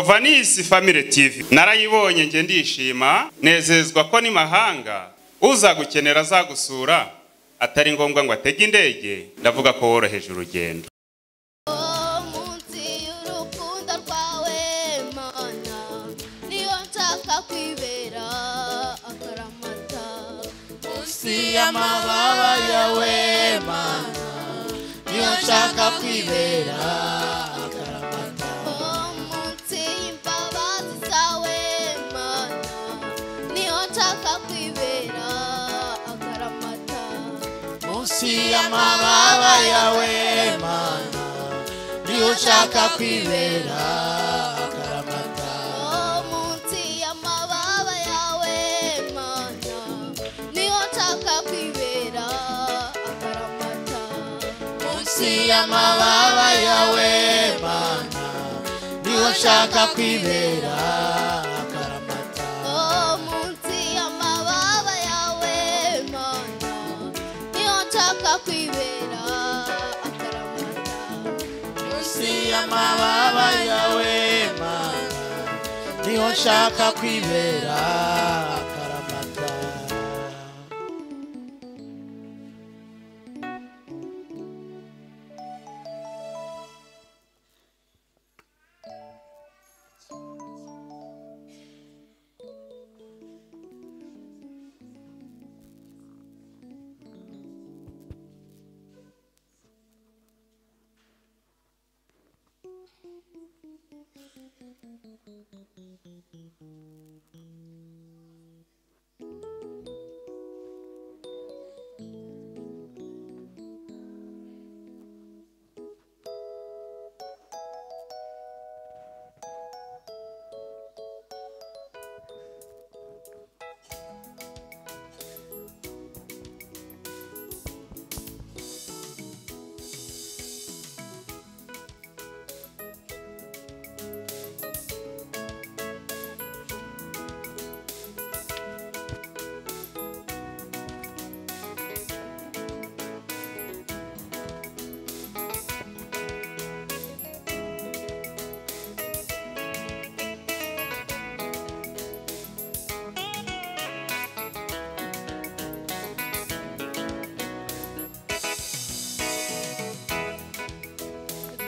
vanisi family tv narayibonye njye ndishima nezezwa ko n'imahanga uza gukenera azagusura atari ngombwa ngo atege indege ndavuga ko woroheje urugendo munsi y'urukundo rwawe mana niyo nshaka kwibera akaramata munsi y'amababa yawe mana niyo nshaka kwibera akaramata Oh, munsi y'imbabazi zawe mana niyo nshaka kwibera akaramata munsi y'amababa yawe mana niyo nshaka kwibera akaramata Oh, munsi y'amababa yawe mana niyo nshaka kwibera akaramata munsi y'amababa yawe mana niyo nshaka kwibera akaramata Oh, munsi y'amababa yawe mana niyo nshaka kwibera akaramata munsi y'amababa yawe mana niho nshaka kwibera akaramata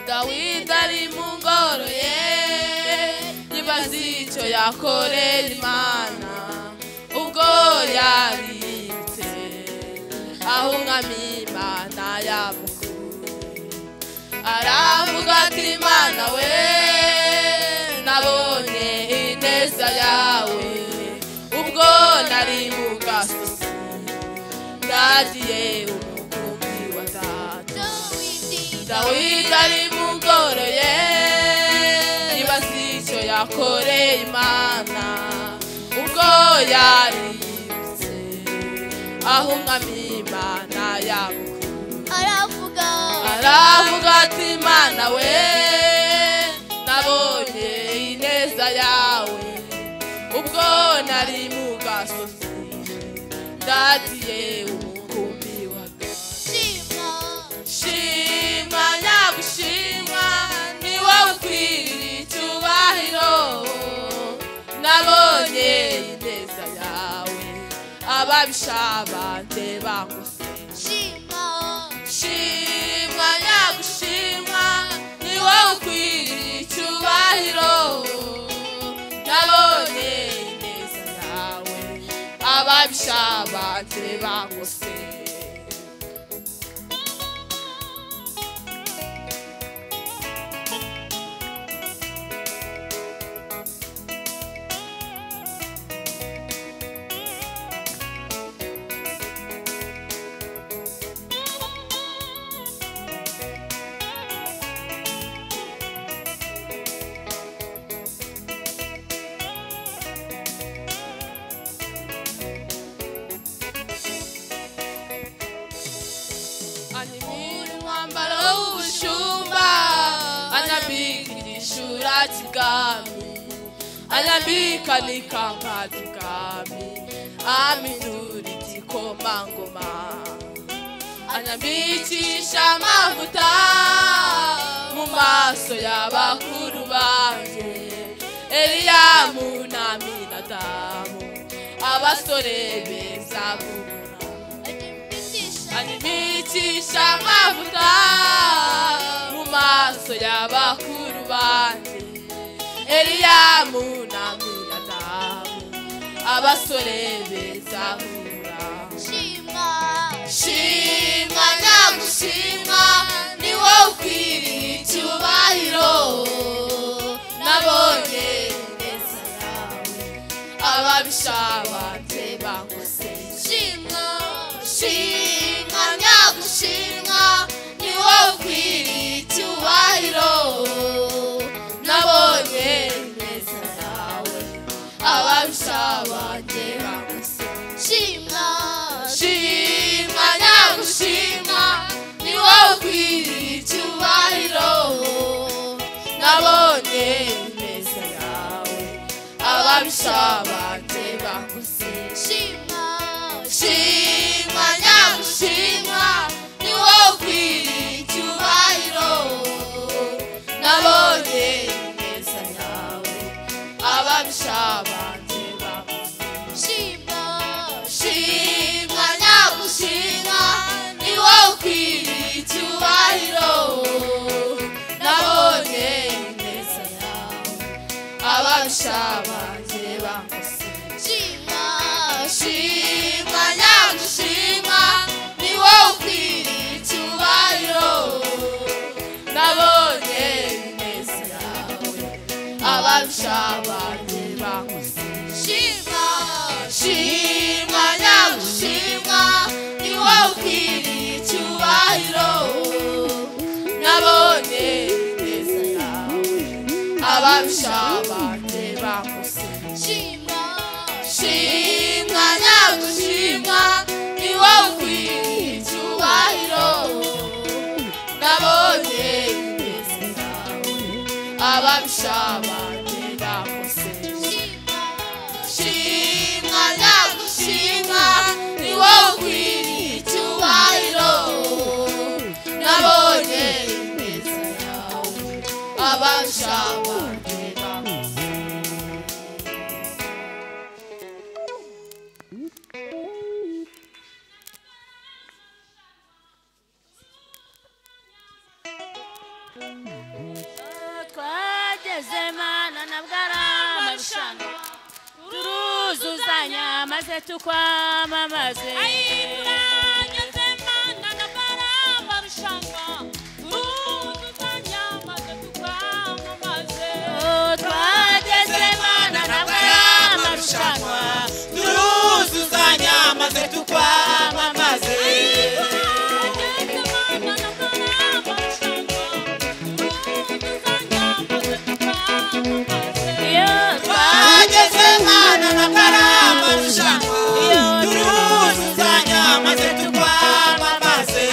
dawidi ari mu ngoro ye ntibaze icyo yakorera imana ubwo yaritse aho umwami imana yamukuye aravuga ati imana we nabonye ineza yawe ubwo nari mu gasozi ndagiye umukumbi wa data dawidi ari mu ngoro ye nibaze icyo yakoreye imana ubwo yaributse aho umwami imana yamukuye aravuga aravuga ati imana we nabonye ineza yawe ubwo nari mu gasozi ndagiye umukumbi wa data shima shima nagushima ni wowe ukwiriye icyubahiro nabonye ineza yawe ababisha banjye bakose shima shima nagushima ni wowe ukwiriye icyubahiro nabonye ineza yawe ababisha banjye bakose anyimira umwambaro w'ubushumba anyambika igishura cy'ibwami anyambika n'ikamba ry'ubwami amidura igikomangoma anyambikisha amavuta mu maso y'abakuru banjye abasore beza kubona Animitisha animitisha amavuta mu maso y'abakuru banjye eliyamu na miradamu abasore beza kubona shima shima nagushima ni wowe ukwiriye icyubahiro nabonye ineza yawe ababisha banjye bangoseye shima shima nagushima ni wowe ukwiriye icyubahiro nabonye ineza yawe ababisha banjye bangoseye shima shima nagushima ni wowe ukwiriye icyubahiro nabonye ineza yawe ababisha banjye bakuze shima shima nagushima ni wowe ukwiriye icyubahiro nabonye ineza yawe ababisha banjye bakuze shima shima nagushima ni wowe ukwiriye icyubahiro nabonye ineza yawe ababisha banjye bamusiga shima shima nagushima ni wowe ukwiriye icyubahiro nabonye ineza yawe ababisha banjye bamusiga shima shima nagushima ni wowe ukwiriye icyubahiro nabonye ineza yawe ababisha banjye bakuse shima shima nagushima ni shima wowe ukwiriye icyubahiro nabonye ineza yawe ababisha banjye bakuse shimwa nagushimwa ni wowe ukwiriye icyubahiro nabonye ineza yawe abashaka twageze mana na bwaramarushanwa turuzuzanya maze tukwamamaze Oh, twageze mana na bwaramarushanwa turuzuzanya maze tukwamamaze iyo twageze mana na karamarushanwa turuzuzanya maze tukwamamaze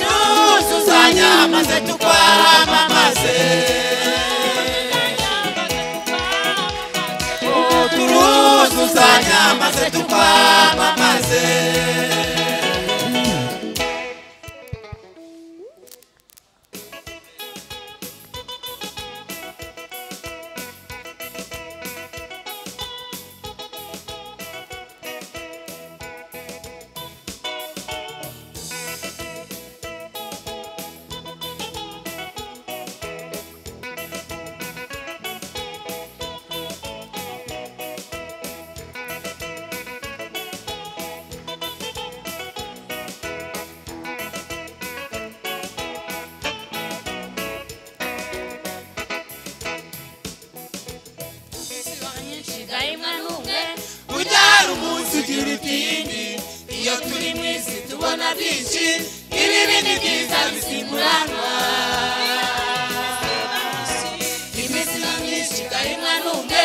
turuzuzanya maze tukwamamaze turuzuzanya maze tukwamamaze gahimwa n'umwe ubyara umunsi ugira ikindi iyo turi mu isi tubona byinshi ibibi ni byiza bisimuranwa iminsi ni myinshi gahimwa n'umwe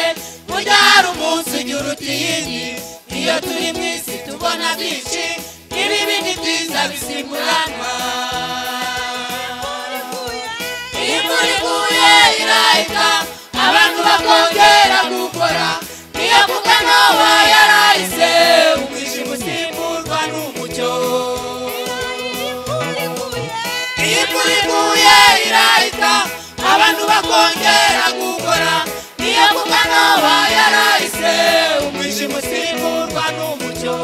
ubyara umunsi ugira utiyindi iyo turi mu isi tubona byinshi ibibi ni byiza bisimuranwa imvura iguye irahita abantu bakongera gukora niyo kuko ntoba yarahise umwijima usimburwa n'umucyo imvura iguye irahita abantu bakongera gukora niyo amugano bayarahise umwijima usimburwa n'umucyo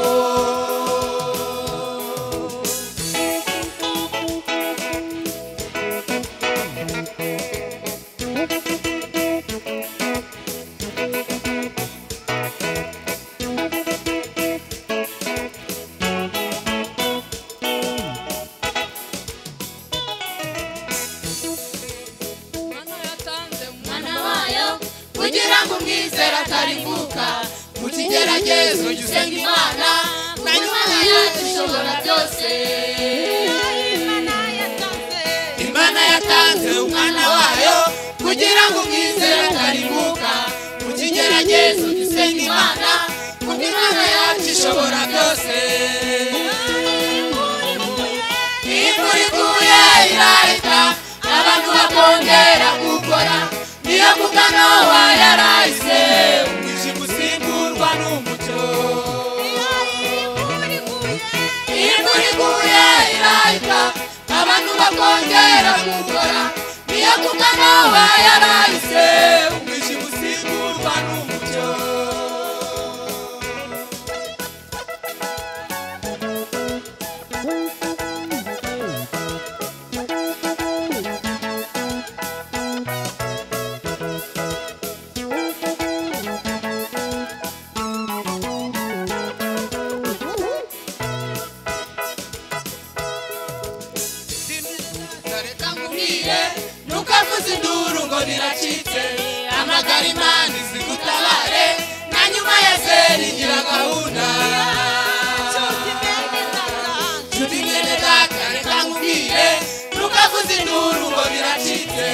Mana yatanze mu mwana wayo kugira ngo umwizere atarimbuka mu kigeragezo jya usenga imana na nyuma yacu ishobora byose imana yatanze umwana wayo kugira ngo umwizere atarimuka mu kigeragezo jya usenga imana kuko imana yacu ishobora byose iyo imvura iguye irahita abantu bakongera gukora niyo mugano wayarahise umwijima usimburwa n'umucyo imvura iguye irahita abantu bakongera gukora niyo kugana bayarahise umwijima usimburwa n'umucyo reka nkubwire ntukavuze induru ngo biracitse amagara imana izigutabare na nyuma ya zeri ngira gahunda nshuti mwene data reka nkubwire ntukavuze induru ngo biracitse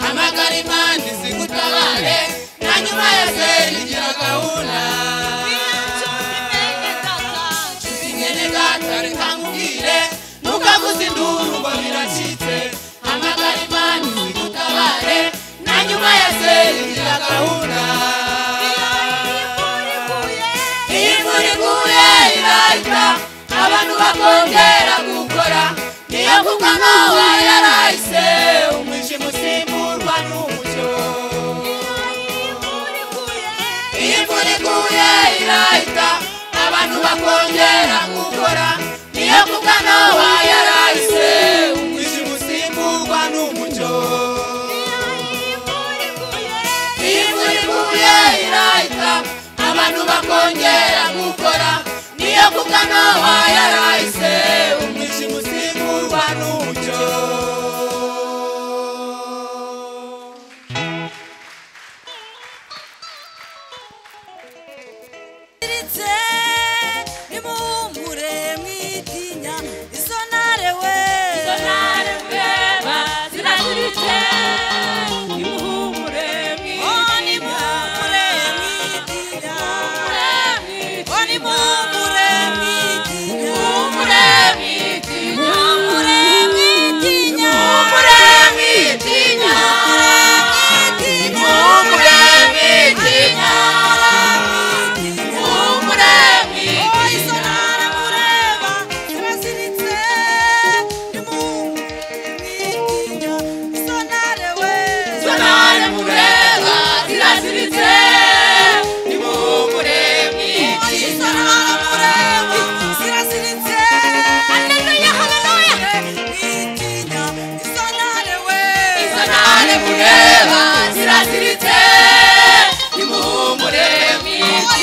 amagara imana izigutabare na nyuma ya zeri ngira gahunda nyene data reka nkubwire ntukavuze induru ngo biracitse hamagara imana igutabare na nyuma ya zeri ngira gahunda iyo imvura iguye irahita abantu bakongera gukora niyo kugana wayarahise umwijima usimburwa n'umucyo iyo imvura iguye irahita abantu bakongera gukora niyo kugana wayarahise umwijima usimburwa n'umucyo iyo imvura iguye irahita abantu bakongera gukora niyo kugana wayarahise umwijima usimburwa n'umucyo iritse nimuhumure mwitinya isonare we sonare mbeba ziraziritse nimuhumure Oh, mwitinya nimuhumure mwitinya Oh, mwitinya. nimuhumure mwitinya Nimuhumure mwitinya. Nimuhumure mwitinya Nimuhumure mwitinya. Nimuhumure mwitinya Nimuhumure mwitinya. Oh, isonare mureba ziraziritse nimuhumure mwitinya isonare we sonare mureba ziraziritse nimuhumure Oh, mwitinya isonare mureba ziraziritse haleluya haleluya sonare mureba ziraziritse nimuhumure mwitinya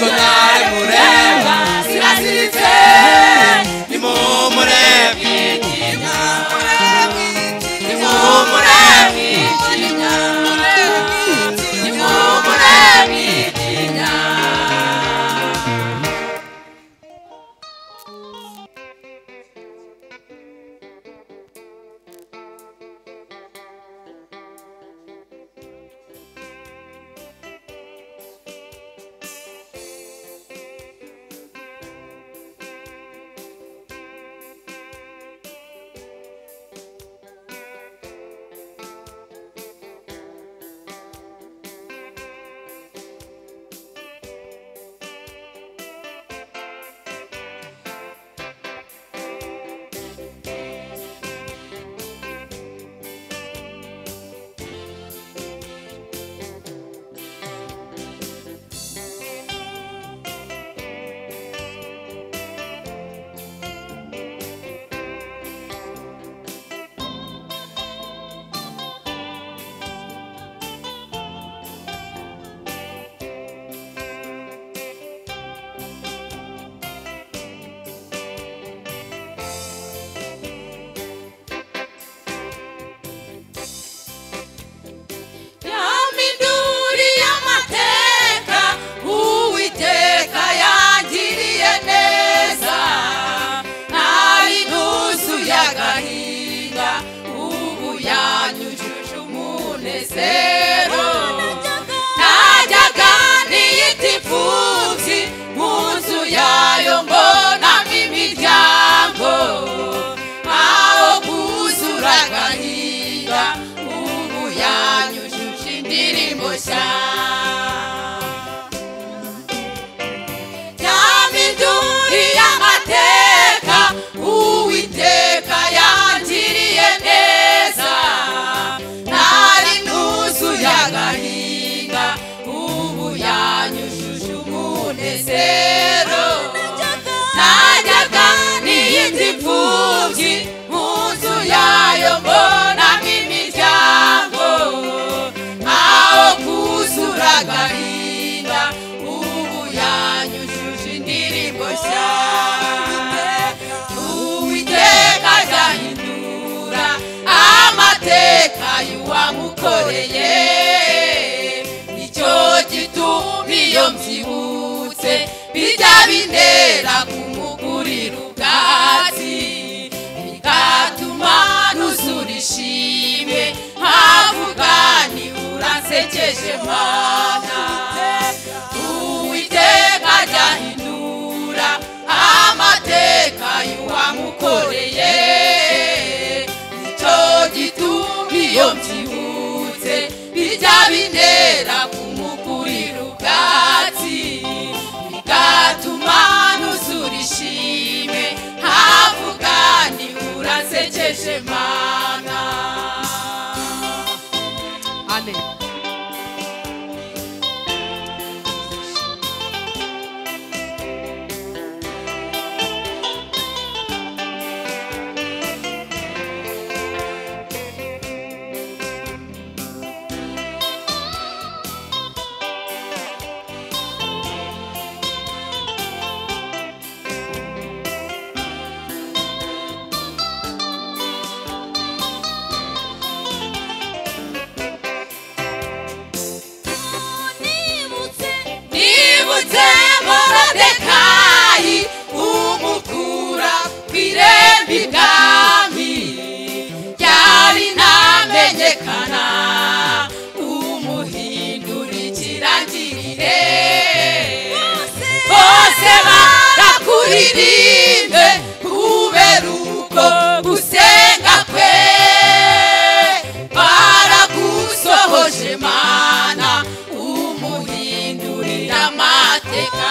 sonare mureba ziraziritse nimumure nimumure nimuhumure mwitinya y'agahinda ubu yanyujuje indirimbo nshya uwiteka azahindura amateka y'uwamukoreye nicyo gituma iyo mbyibutse bijya bintera kumugurira ubwatsi bigatuma nuzura ishimwe nkavuga ni uransekeje mana uwiteka azahindura amateka y'uwamukoreye nicyo gituma iyo mbyibutse bijya bintera kumukurira ubwatsi bigatuma nuzura ishime havuga ni uransekeje mana amen nibutse morodekayi umukura ku irembi bwami ryari ntamenyekana umuhindura ikirangirire bose barakuririmbe kubera uko gusenga kwe baragusohoje mana umuhindurira amateka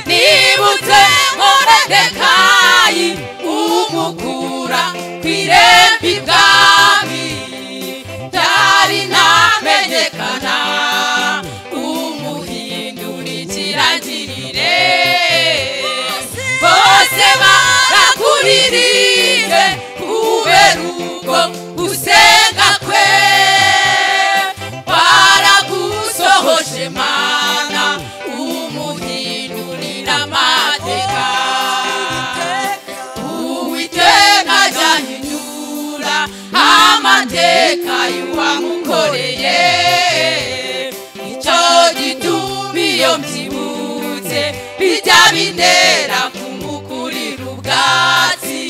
nibutse moredekayi umukura ku irembi bwami byari ntamenyekana umuhindura ikirangirire bose barakuririre kubera uko gusenga kwe baragusohoje mana umuhindurira amateka uwiteka azahindura amateka y'uwamukoreye icyo gituma iyo mbyibutse bijya bintera kumukurira ubwatsi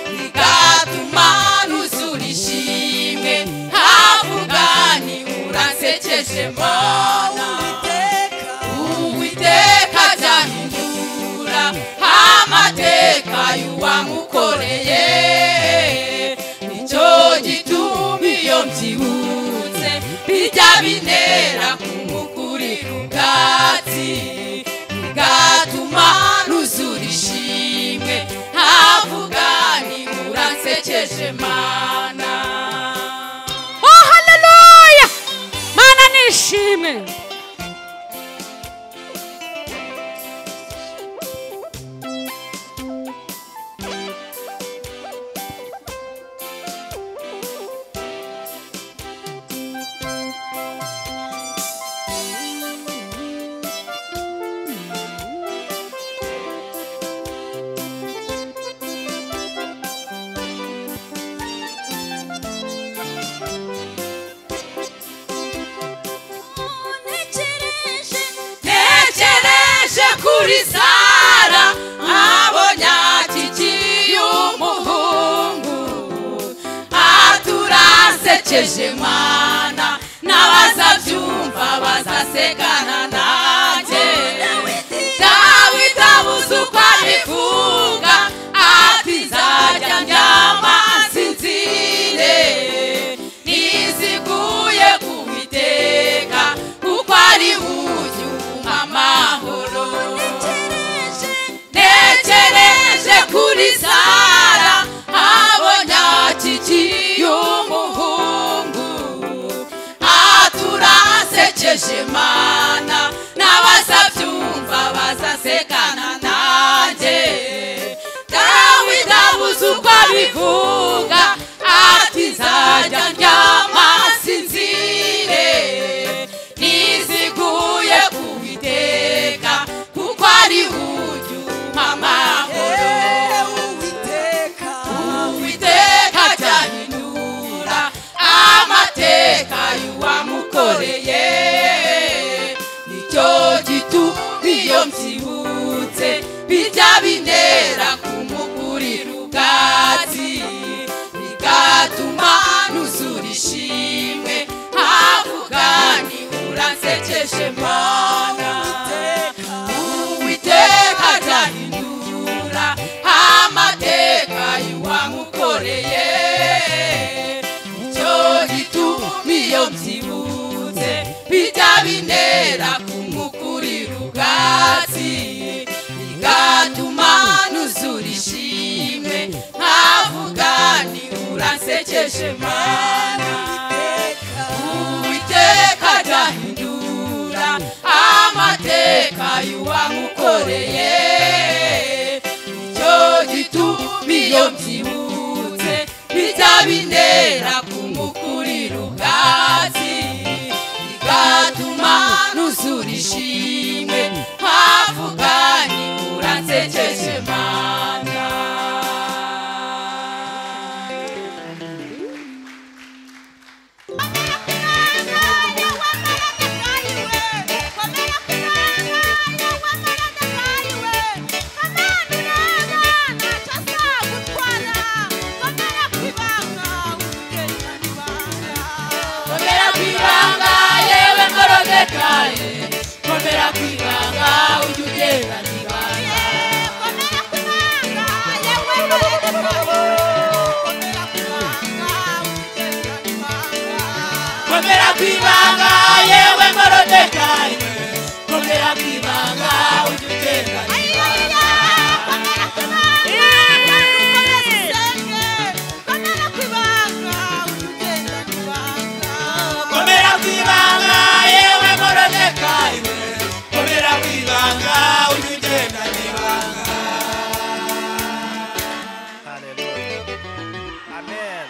bigatuma nuzura ishimwe havuga ni uransekeje mana uwiteka azahindura amateka y'uwamukoreye nicyo gituma iyo mbyibutse bijya bintera kumukurira ubwatsi bigatuma nuzura ishimwe havuga ni uransekeje mana oh haleluya mana nishimwe ntekereje kuri sara nkabonye akikiye umuhungu aturasekeje mana n'abazabyumva bazasekana nanjye dawidi abuze uko abivuga ati nzajya ndyama nsinzire niziguye ku biteka kuko ari buyu amahoro ntekereje kuri sara abonye akikiye umuhungu aturasekeje mana n'abazabyumva bazasekana nanjye dawidi abuze uko abivuga ati nzajya ndyama sinzire ari hujyuma amahoro uwiteka cyahindura amateka y'uwamukoreye nicyo gituma iyo mbyibutse bijya binera kumugurira ubwatsi bigatuma nuzura ishimwe havuga ni uransekeje mana uwiteka azahindura amateka y'uwamukoreye icyo gituma iyo mbyibutse bijya binera kumukurira ubwatsi bigatuma nuzura ishimwe nkavuga ni uransekeje mana uwiteka azahindura amateka y'uwamukoreye nicyo gituma iyo mbyibutse bijya binera kumukurira ubwatsi bigatuma nuzura ishimwe havuga ni uransekeje mana komera ku ibanga yewe ngorogekaye komera ku ibanga ujye ugendana ibanga komera ku ibanga yewe ngorogekaye komera ku ibanga ujye ugendana komera ku ibanga yewe morodekayi we komera ku ibanga ujye ugendana ibanga Hallelujah. Amen.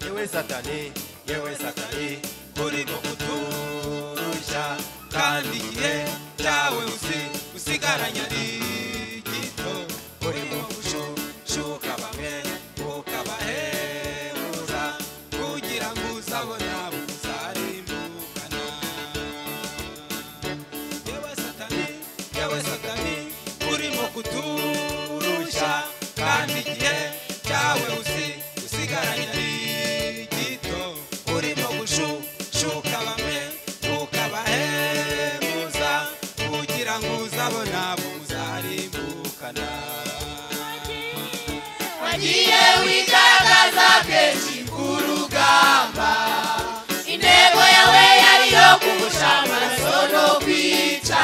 yewe satani yewe satani urimo kuturusha kandi igihe cyawe usi usigaranye ari gito urimo gushushuka bamwe ukabahemuza kugira ngo uzabona uzarimbukana yewe satani yewe satani urimo kuturusha kandi igihe cyawe usi usigaranye ari gito urimo gushushuka bamwe ukabahemuza kugira ngo uzabona abo muzarimbukana wagiye wigaragaza kenshi ku rugamba intego yawe yari iyo kugusha amaraso no kwica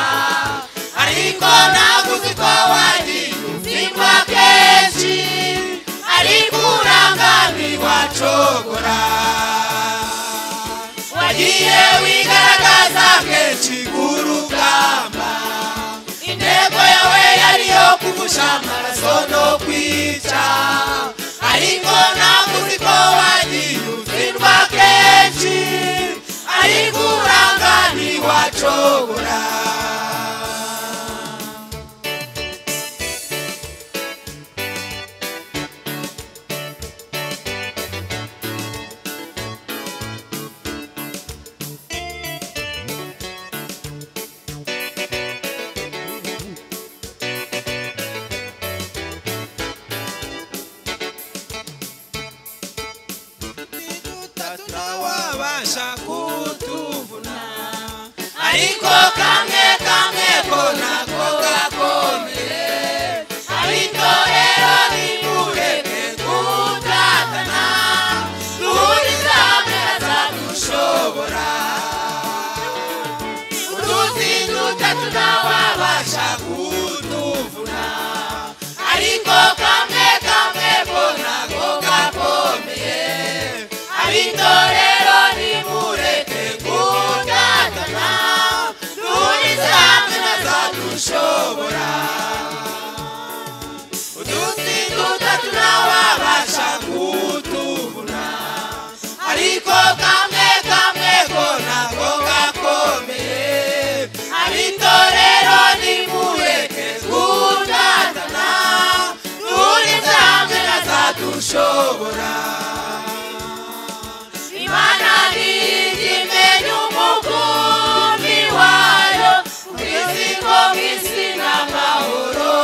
ariko ntabwo uzi ko wagiye uzingwa kenshi ariko urangamirwa cogora wagiye wigaragaza kenshi ku rugamba intego yawe yari iyo kugusha amaraso no kwica ariko ntabwo uzi ko wagiye utsindwa kenshi ariko uranganirwa cogora ariko kamwe kamwe ko nako gakomeye ariko rero nimureke gutatana duhuriza hamwe hazadushobora utuzi dutatu ntawabasha kutuvuna ariko kamwe kamwe ko nako gakomeye ariko rero nimureke gutatana duhuriza hamwe hazadushobora utuzi dutatu ntawabasha kutubura ariko kamwe kamwe ko ntabwo gakomeye ariko rero nimureke gutandana duhuriza hamwe hazadushobora imana niyigimenya umukumbi wayo ubwizingo bw'isi n'amahoro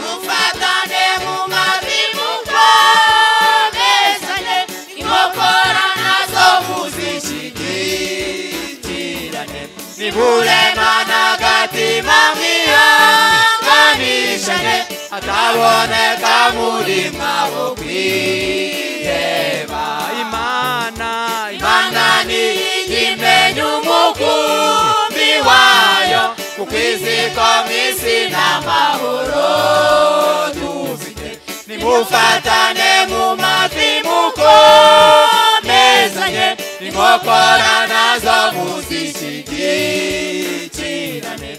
mufatane mu mavi mukomezanye inkokora nazo muzishyigikirane niburemana agatima mwihanganishane ataboneka muri mwabo kwiheba imana niyigimenya umukumbi wayo kuko iziko mw'isi n'amahoro dufite nimufatane mu mavi mukomezanye inkokora nazo muzishyigikirane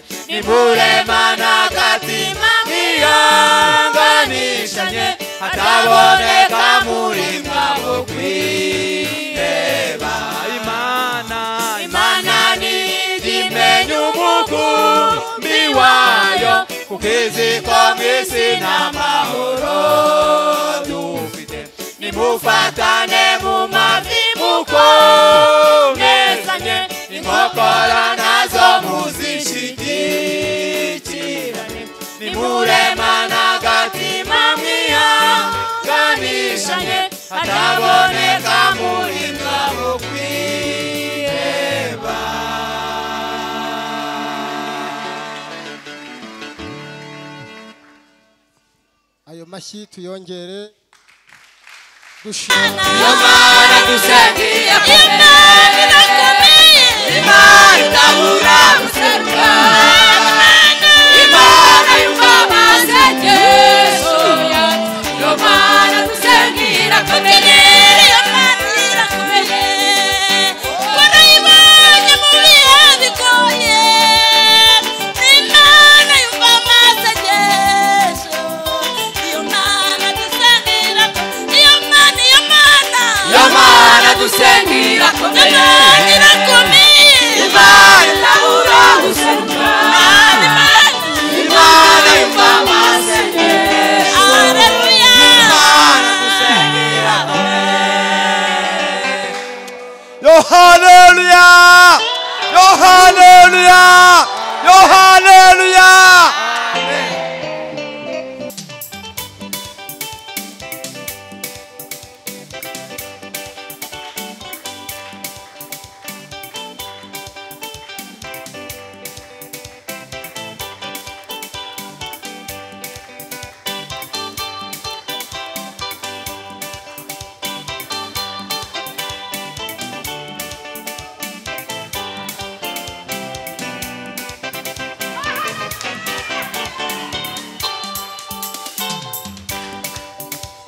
nimuremana agatima mwihanganishanye hataboneka muri mwabo kwiheba imana niyigimenya umukumbi wayo kuko izi ko mw'isi nta mahoro dufite nimufatane mu mavi mukomezanye inkokora nazo muzishyigikirane nimuremana agatima mwihanganishanye hataboneka muri mwabo kwiheba ayo mashyi tuyongere dushima imana dusengiye Imana irakomeye. imana itabura guseruka imana yumva amasengesho yacu iyo mana dusengira komeye iyo mana irakomeye Warayibonye mu bihe bigoye. Imana yumva amasengesho. Iyo Mana dusengira ko- Iyo Mana, iyo Mana. iyo mana dusengira Iyo komeye Mana irakomeye. imana itabura guseruka Imana, Imana. imana yumva amasengesho Hallelujah. imana dusengira komeye yohaneruya yohaneruya yohaneruya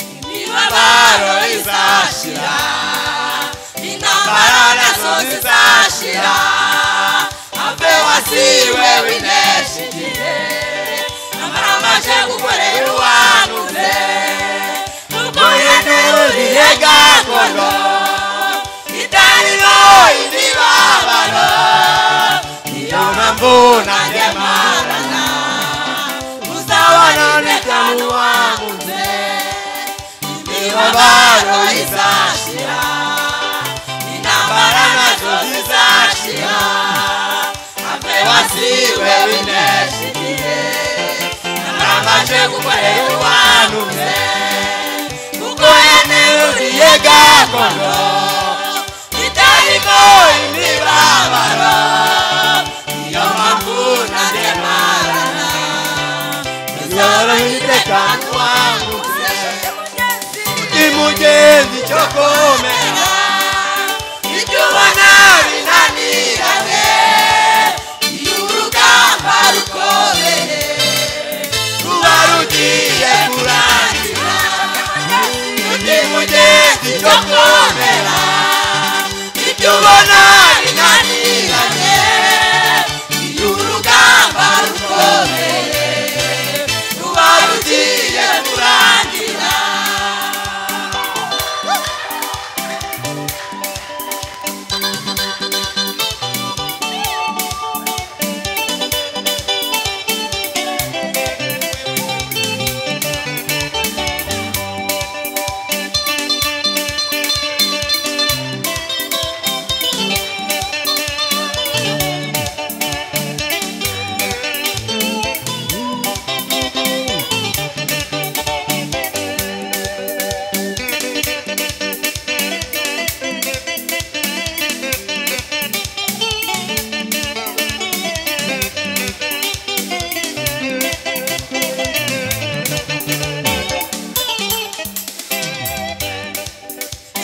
imibabaro izashira intambara nazo zizashira ave wasiwe winesha igihe amara amaje gukorera uwanuze kuko yanururiye gakondo itariro imibabaro niyo mpamvu nanjye marana uzabona neza muwamuze imibabaro izashira intambara nazo zizashira ave wasiwe wineshigiye narabaje gukorera uwanumwe kuko yaneruriye gakondo itarimo imibabaro imibabaro niyo mpamvu ntaremarana uzorohire kandi wangutse imugenzi cyo komera ibyo ubona binaniranye iyo urugamba rukomeye ruba rugiye kurangira undi mugezi cyo komera ibyo ubona binaniranye iyo urugamba rukomeye ruba rugiye kurangira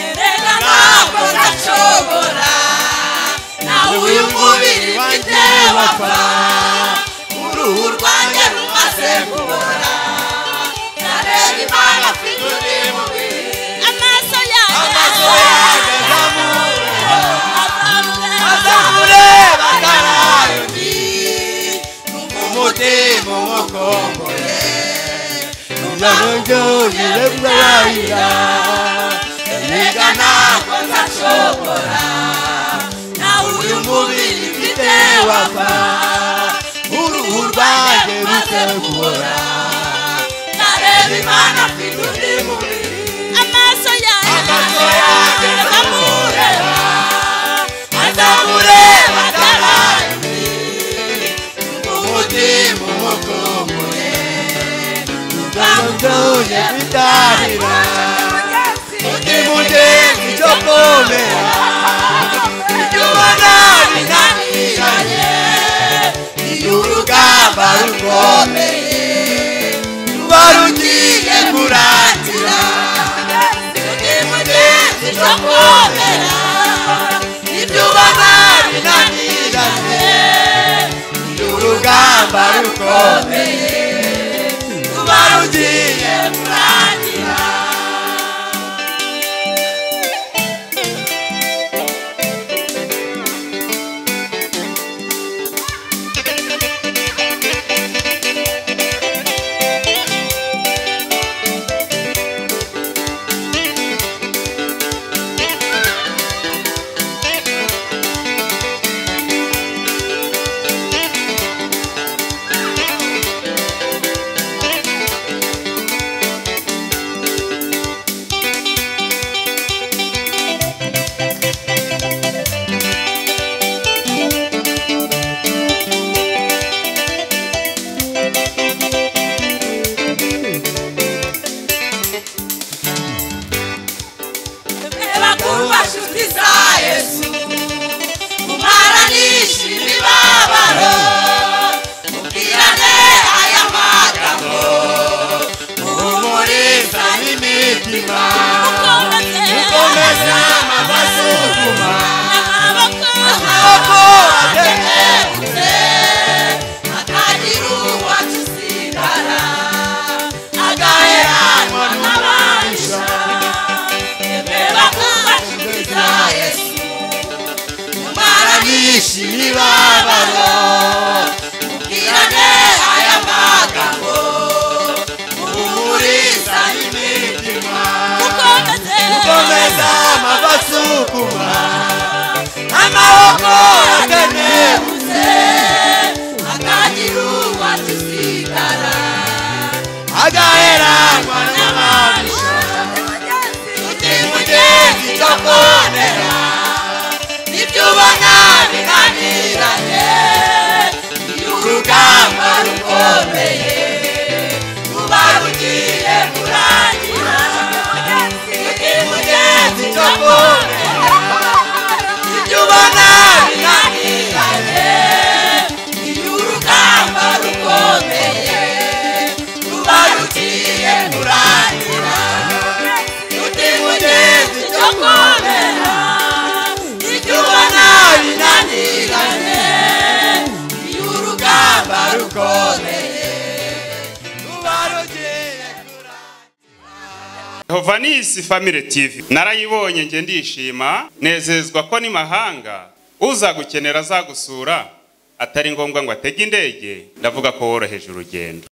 Erega ntabwo ndashobora nawe uyu mubiri mfite wapfa uruhu rwanjye rumaze kubora nareba imana mfite undi mubiri amaso amaso yawe yanjye azamura azamureba atarayo ndi numva umutima umukomboye numva nuryohewe bwarira erega ntabwo ndashobora nawe uyu mubiri mfite wapfa uruhu rwanjye ruze guhora nareba imana mfite undi mubiri amaso yawe amaso yanjye azamureba azamureba atarandi umutima umukumbuye utamubyoye bidahira undi mugenzi cyo komera ibyo ubona binaniranye iyo urugamba rukomeye ruba rugiye kurangira urugamba rukomeye ruba rugiye kurangira bakumva nshuti za yesu kumara nishima imibabaro mubwirane aya magambo muhumuriza n'imitima mukomeza amasuzuma amaboko ategutse akagira uwacu usindara agaheranwa n'abahisha emera kuba inshuti za yesu kumara nishima ibabaro mubwirane aya magambo muhumuriza n'imitima komeza amabasukuma amaboko atenebutse akagira uwadusigara agaheranwa n'abantu uti mugezi cyo konera ibyo ubona binaniranye iyo urugamba rukomeye ruba rugiye kurangira uti mugezi cyo konera ibyo ubona binaniranye Vanisi Family TV narayibonye nge ndishima nezezwa ko ni mahanga uza gukenera azagusura atari ngombwa ngo atege indege ndavuga ko woroheje urugendo